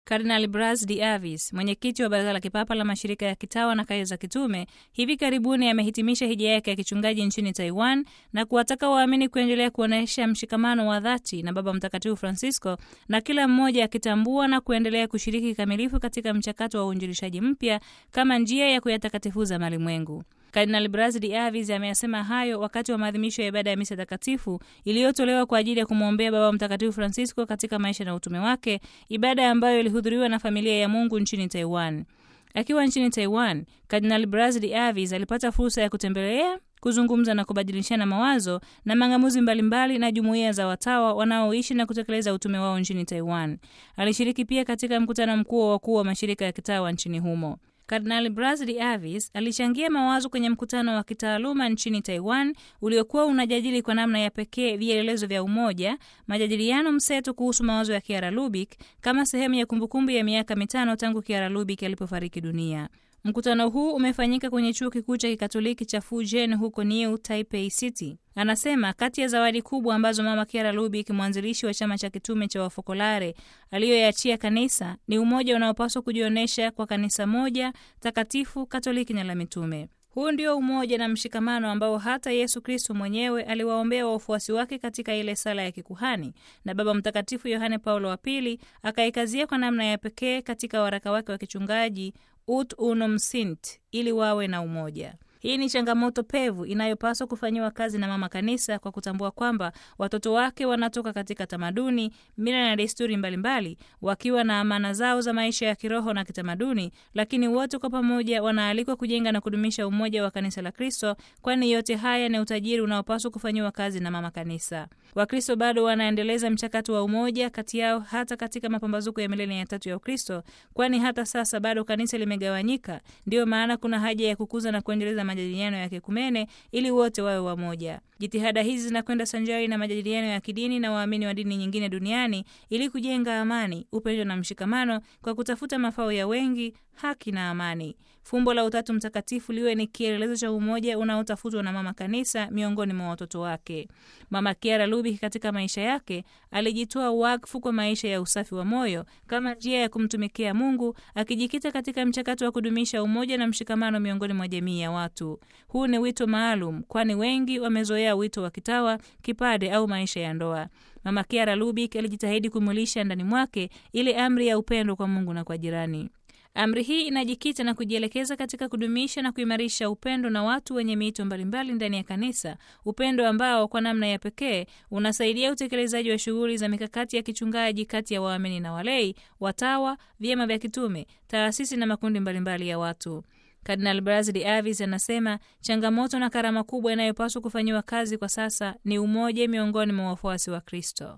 Kardinal Bras de Avis, mwenyekiti wa Baraza la Kipapa la Mashirika ya Kitawa na Kazi za Kitume, hivi karibuni amehitimisha hija yake ya kichungaji nchini Taiwan na kuwataka waamini kuendelea kuonyesha mshikamano wa dhati na Baba Mtakatifu Francisco na kila mmoja akitambua na kuendelea kushiriki kikamilifu katika mchakato wa uinjilishaji mpya kama njia ya kuyatakatifuza malimwengu. Kardinal Bras de Avis ameyasema hayo wakati wa maadhimisho ya ibada ya misa takatifu iliyotolewa kwa ajili ya kumwombea Baba Mtakatifu Francisco katika maisha na utume wake, ibada ambayo ilihudhuriwa na familia ya Mungu nchini Taiwan. Akiwa nchini Taiwan, Kardinal Bras de Avis alipata fursa ya kutembelea kuzungumza na kubadilishana mawazo na mang'amuzi mbalimbali na jumuiya za watawa wanaoishi na kutekeleza utume wao nchini Taiwan. Alishiriki pia katika mkutano mkuu wa wakuu wa mashirika ya kitawa nchini humo. Kardinal Bras de Avis alichangia mawazo kwenye mkutano wa kitaaluma nchini Taiwan uliokuwa unajadili kwa namna ya pekee vielelezo vya umoja, majadiliano mseto kuhusu mawazo ya Kiara Lubik kama sehemu ya kumbukumbu ya miaka mitano tangu Kiara Lubik alipofariki dunia. Mkutano huu umefanyika kwenye chuo kikuu cha kikatoliki cha Fujian huko New Taipei City. Anasema kati ya zawadi kubwa ambazo Mama Kiara Lubik, mwanzilishi wa chama cha kitume cha Wafokolare, aliyoyachia kanisa ni umoja unaopaswa kujionyesha kwa kanisa moja takatifu, katoliki na la mitume. Huu ndio umoja na mshikamano ambao hata Yesu Kristo mwenyewe aliwaombea wafuasi wake katika ile sala ya kikuhani, na Baba Mtakatifu Yohane Paulo wa Pili akaikazia kwa namna ya pekee katika waraka wake wa kichungaji Ut Unum Sint, ili wawe na umoja. Hii ni changamoto pevu inayopaswa kufanyiwa kazi na mama kanisa kwa kutambua kwamba watoto wake wanatoka katika tamaduni, mila na desturi mbalimbali, wakiwa na amana zao za maisha ya kiroho na kitamaduni, lakini wote kwa pamoja wanaalikwa kujenga na kudumisha umoja wa kanisa la Kristo, kwani yote haya ni utajiri unaopaswa kufanyiwa kazi na mama kanisa. Wakristo bado wanaendeleza mchakato wa umoja kati yao hata katika mapambazuko ya milenia ya tatu ya Ukristo, kwani hata sasa bado kanisa limegawanyika. Ndiyo maana kuna haja ya kukuza na kuendeleza majadiliano ya kikumene ili wote wawe wamoja. Jitihada hizi zinakwenda sanjari na majadiliano ya kidini na waamini wa dini nyingine duniani ili kujenga amani, upendo na mshikamano kwa kutafuta mafao ya wengi, haki na amani. Fumbo la Utatu Mtakatifu liwe ni kielelezo cha umoja unaotafutwa na mama kanisa miongoni mwa watoto wake. Mama Kiara Lubik katika maisha yake alijitoa wakfu kwa maisha ya usafi wa moyo kama njia ya kumtumikia Mungu, akijikita katika mchakato wa kudumisha umoja na mshikamano miongoni mwa jamii ya watu. Huu ni wito maalum, kwani wengi wamezoea wito wa kitawa, kipade au maisha ya ndoa. Mama Kiara Lubik alijitahidi kumulisha ndani mwake ile amri ya upendo kwa Mungu na kwa jirani. Amri hii inajikita na kujielekeza katika kudumisha na kuimarisha upendo na watu wenye miito mbalimbali ndani ya kanisa, upendo ambao kwa namna ya pekee unasaidia utekelezaji wa shughuli za mikakati ya kichungaji kati ya waamini na walei, watawa, vyama vya kitume, taasisi na makundi mbalimbali ya watu. Kardinal Bras de Avis anasema changamoto na karama kubwa inayopaswa kufanyiwa kazi kwa sasa ni umoja miongoni mwa wafuasi wa Kristo.